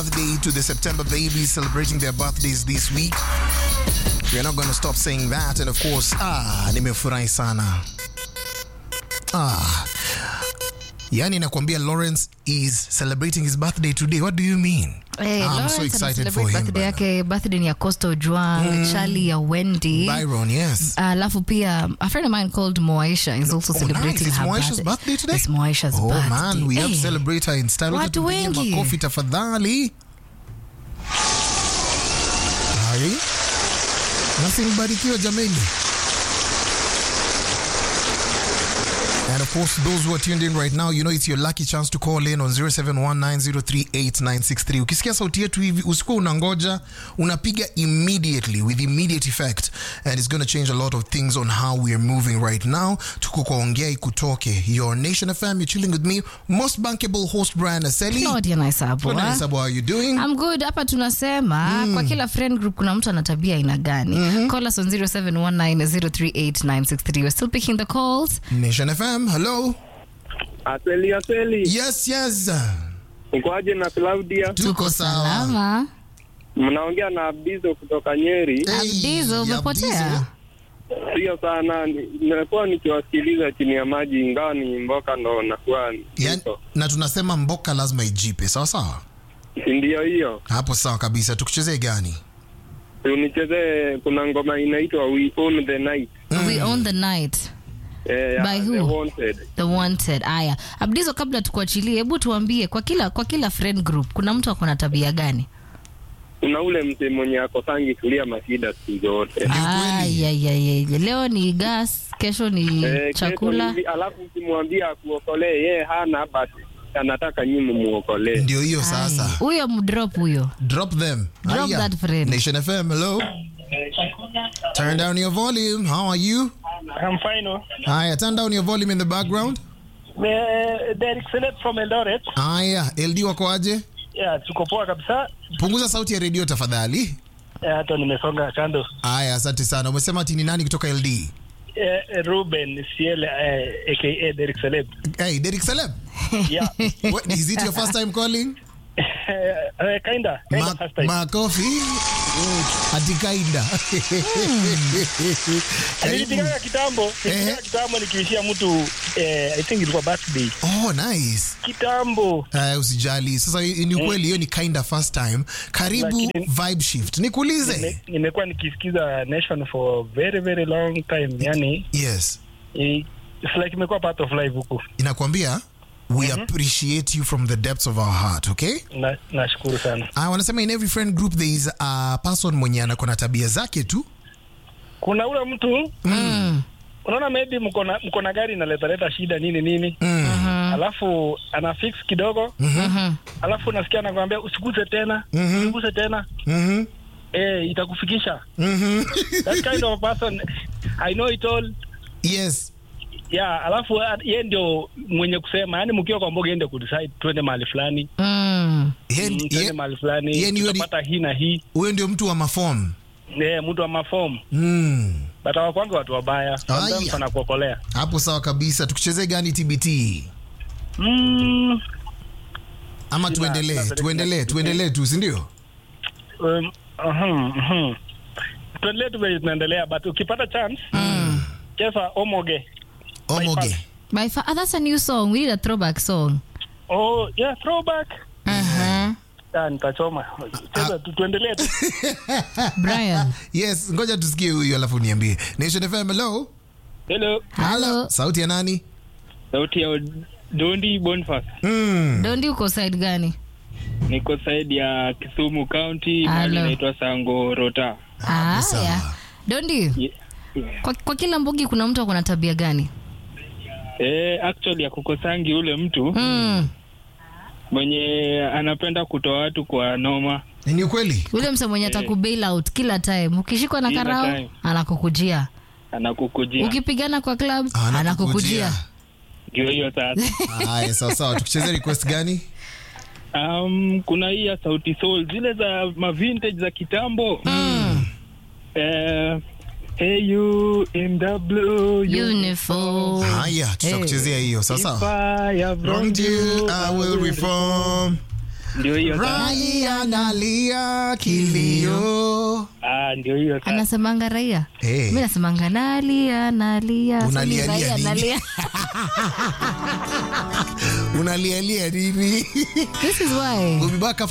birthday to the September babies celebrating their birthdays this week. We're not going to stop saying that. And of course, ah, nimefurahi sana. Ah. Yani nakwambia Lawrence is celebrating his birthday today. What do you mean? Hey, I'm Lawrence so excited ana for celebrate him. birthday brother. yake birthday ni ya Costa Ojwang, Charlie ya Wendy. Byron, yes. Alafu pia a friend of mine called Moaisha is also Oh, celebrating nice. It's her Moaisha's birthday today? It's Moaisha's Oh birthday. man, we have to Hey. celebrate her in style. Wacha Watu tupige wengi. makofi tafadhali. Hai. Nasi mbarikiwa jameni. And of course, those who are tuned in right now, you know it's your lucky chance to call in on 0719038963. Ukisikia sauti yetu hivi, usikuwa unangoja, unapiga immediately with immediate effect and it's going to change a lot of things on how we are moving right now. Tuko kwa ongea ikutoke. Your Nation FM, you're chilling with me, most bankable host Brian Aseli. Claudia Naisabu. What ah. is how are you doing? I'm good. Hapa tunasema kwa kila friend group kuna mtu ana tabia aina gani? Call us on 0719038963. We're still picking the calls. Nation FM, hello. Aseli, Aseli, Yes, yes. ukoaje na Claudia? Tuko sawa. Salama. Mnaongea na Abdizo kutoka Nyeri. Hey, Abdizo, umepotea? Abdizo. Sio sana, ni- nimekuwa nikiwasikiliza chini ya maji, ingawa ni mboka ndo nakuwa Yani, niko. na tunasema mboka lazima ijipe sawa sawa Si ndio hiyo? hapo sawa kabisa tukuchezee gani Unichezee, kuna ngoma inaitwa We Own the Night. We own the night. Eh, ya By The who? Wanted. The wanted. Aya, Abdizo, kabla tukuachilie, hebu tuambie kwa kila kwa kila friend group kuna mtu ako na tabia gani? Kuna ule mzee mwenye akosangi kulia mashida siku zote. Ni ukweli. Aya, ya, ya, ya. Leo ni gas, kesho ni Eh, kesho chakula. hivi, alafu ukimwambia akuokolee, yeye hana basi anataka nyinyi muokolee. ndio hiyo Aya. sasa Huyo mdrop huyo. drop them Drop Aya. that friend. nation fm hello turn down your volume how are you I'm fine. oh. haya turn down your volume in the background Uh, Derek Select from Eldoret. haya ld wako aje Yeah, tuko poa kabisa. punguza sauti ya redio tafadhali Eh, Hata nimesonga kando. haya asante sana umesema ati ni nani kutoka ld Eh, eh, Ruben Ciel eh, aka Derek Select. hey Derek Salem Yeah. What, is it your first time calling Eh, kinda, kinda Ma- first time. makofi ati kaida Karibu. Nilipiganga kitambo, nilipiganga kitambo nikiishia mtu eh, I think ilikuwa birthday. oh nice Kitambo. Uh, usijali sasa hi- ni ukweli hiyo ni kinda first time karibu Lakini- vibe shift nikuulize Nime- Nimekuwa nikisikiza Nation for very very long time. Yani yes eh, it's like imekuwa part of life huku. inakwambia we appreciate you from the depths of our heart okay Na nashukuru sana. uh, wanasema in every friend group there is a person mwenye anako na tabia zake tu Kuna ule mtu Mm. unaona maybe mko na mko na gari inaletaleta shida nini nini mm. alafu ana fix kidogo Mhm. alafu unasikia anakwambia usiguse tena Mhm. usiguse tena Mhm. eh, itakufikisha Mhm. that kind of a person I know it all yes yeah alafu uh, ye ndio mwenye kusema yani mkiwa kwa mboga ende kudecide twende mahali fulani Mm. Ye- mm, ye- twende mahali fulani ye ni yeye ni- tutapata hii na hii huyo ndio mtu wa mafom eh, mtu wa mafomu mm. but hawakwangi watu wabaya sometimes Aya. wanakuokolea hapo sawa kabisa tukuchezee gani tbt mm, ama Sina- tuendelee sina- tuendelee tuendelee tu sindio um, uhum, uhum. tuendelee tu vile tunaendelea but ukipata chance cheza omoge omoge By far, ah, that's a new song. We need a throwback song. oh yeah throwback Uh-huh. Ah, nitachoma cheza tu tuendelee tu Brian. yes ngoja tusikie huyu alafu niambie nation fm hello Hello, Hello. sauti ya nani sauti ya Dondi Boniface. mm. Dondi uko side gani? Niko side ya Kisumu County, mahali Hello. inaitwa Sango Rota. Ah, sawa. yeah. Dondi, Ye- kwa, kwa kila mbogi kuna mtu ako na tabia gani? Eh, actually akukosangi ule mtu Mm. mwenye anapenda kutoa watu kwa noma. ni ukweli Ule mse mwenye ataku bail out kila time. Ukishikwa na Kila karao time. anakukujia. Anakukujia. Ukipigana kwa club Anakukujia. anakukujia. Ndio hiyo sasa. haya sawa sawa tukucheze request gani Um, kuna hii ya Sauti Soul zile za ma vintage za kitambo. Mm. Eh, hey you in the blue Uniform. haya tutakuchezea hiyo sawa If sawa I have wronged Wronged you, you, I will reform. ndio hiyo sasa. raia nalia kilio Ah, ndio hiyo sasa. anasemanga raia Eh. mi nasemanga nalia nalia Sasa ni Unalialia raia, nini? nalia. unalialia nini this is why we'll be back after